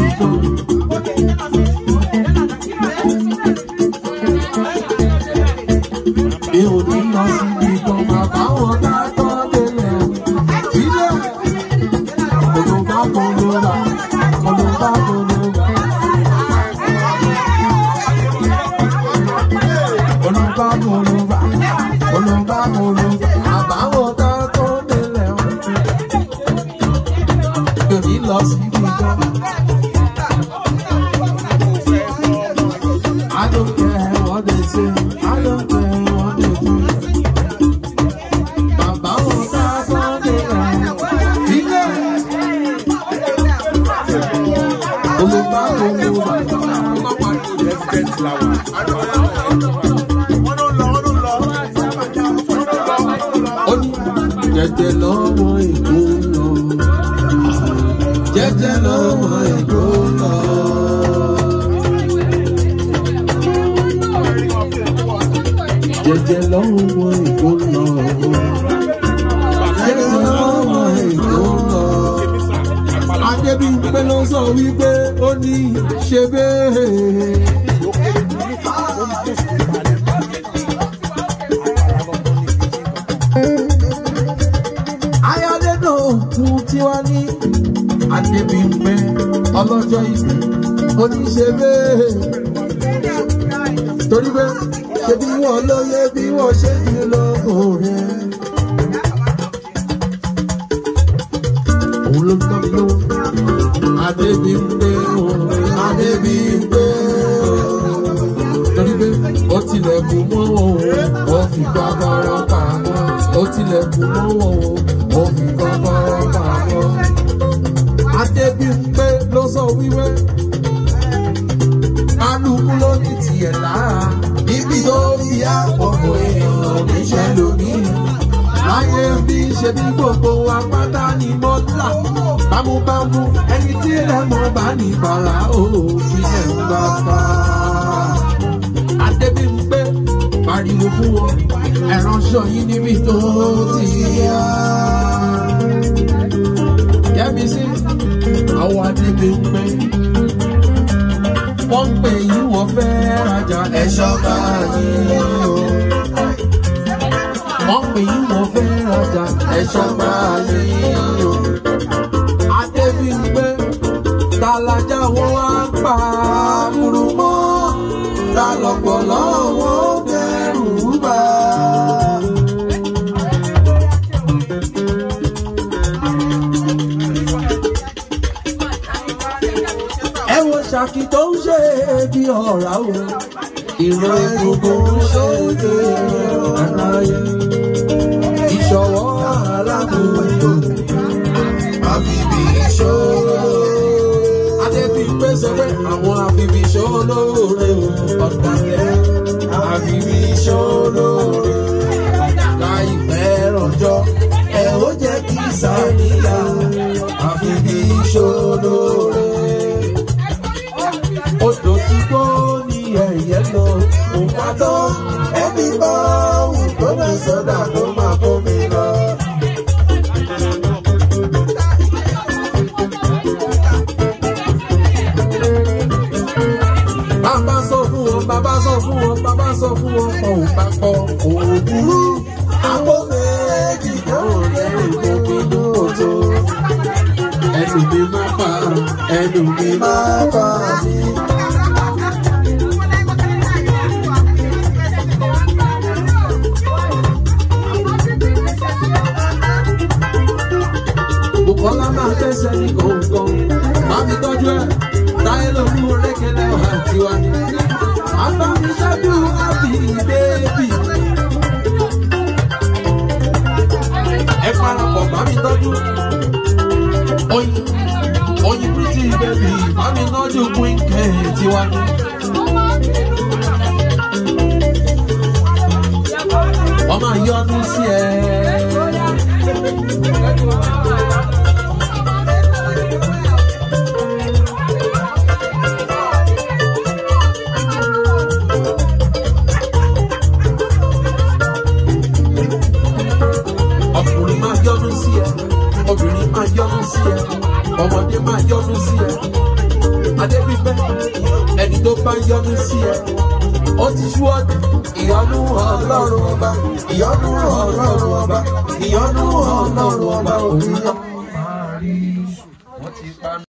kan. Mi ò ní lọ síbi kan bàbá wọn ká tọ́ délẹ̀. Ilé kòlóbá kòlóbá kòlóbá kòlóbá. Kòlóbá kòlóbá kòlóbá kòlóbá. Bàbá wọn ká tọ́ délẹ̀. Mi ò ní lọ síbi kan. I don't care what they say. I don't care what they do. Bàbá wọn ká tọ́ délẹ̀. Ilé kòlóbá kòlóbá. ó ní jẹjẹ lọ́wọ́ èkó lọ jẹjẹ lọ́wọ́ èkó lọ. jẹjẹ lọ́wọ́ èkó lọ jẹjẹ lọ́wọ́ èkó lọ. Adébímpé ló sọ wípé ó ní ṣe bẹ́ẹ̀. ayọ̀dẹ́dọ̀ òkun tí wá ní Adébímpé ọlọ́jọ́ ìbí ó ní ṣe bẹ́ẹ̀. torí pé ṣe bí wọ́n lóye bí wọ́n ṣe jù lọ́gọ̀ rẹ̀. òun ló ń tọ́ mi lówó. Adébímpé o Adébímpé o. torí pé ó tilẹ̀kùn mọ́ wọn o ó fi kọ́kọ́rọ́ pamọ́ ó tilẹ̀kùn mọ́ wọn o ó fi kọ́kọ́rọ́ pamọ́. Adébímpé ló sọ wíwé kálukú ló ní tiẹ̀ lára níbi tó fi àpọ̀pọ̀ èèyàn níṣẹ́ lónìí. láyé bí ṣe bí gbogbo apáta ní mọ́tà bámúbámú ẹni tí ilẹ̀ mọ́ bá ní bàrà òfin ẹ̀ ń bá bá. Adébímpé pariwo fún wọn ẹ̀ránṣọ yìí níbi tó ti yá. Yẹ́mi sí àwọn Adébímpé wọ́n ń pè yín wọ́n fẹ́ rajà ẹ̀ṣọ́ báyìí o. wọ́n pè yín wọ́n fẹ́ rajà ẹ̀ṣọ́ báyìí o. Adébímpé talajà wọn á pa kúrú mọ́ ta lọ́pọ̀lọ́ wọn bẹ̀rù bá. ẹ wo ṣàkì tó ń ṣe bí ọ̀rá o ìran egungun ń ṣe bí aráyé ìṣọwọ́ aláàbò àfibì ìṣòro. Adébímpé sọ pé àwọn àfibì ìṣòro lóore o ọ̀dàlẹ̀ àfibì ìṣòro lóore láìpẹ́ rọjọ́ ẹ ó jẹ́ kí sàníyà àfibì ìṣòro lóore odò tí kò ní ẹ̀yẹ lọ kò wá tán ẹbí bá wù tó lè sọdà tó máa kó mi lọ. bàbá sọ fún wọn bàbá sọ fún wọn bàbá sọ fún wọn kọ ò bá kọ òògùrú àpò méjì náà lẹ́yìn gbogbo inú òtó ẹnu mi máa pa ẹnu mi máa pa mí. Bùkọ́lá máa tẹ̀sẹ̀ ní gọ̀ǹgọ̀. Màmí tọ́jú ẹ̀, táyé ló mú rékélé ọ̀hà tiwa ni. Àbámi ṣáájú àbí bébì. Ẹ parapọ̀ màmí tọ́jú. Oyin, oyin pretty baby, màmí tọ́jú queen K tiwa ni. Wọ́n máa yọnu sí ẹ. ọkùnrin máa yọnu sí ẹ obìnrin máa yọnu sí ẹ ọmọdé máa yọnu sí ẹ adébípẹ́ ẹni tó bá yọnu sí ẹ ó ti ṣúọ́dù ìyọnu ọlọ́run ọba ìyọnu ọlọ́run ọba ìyọnu ọlọ́run ọba òun náà.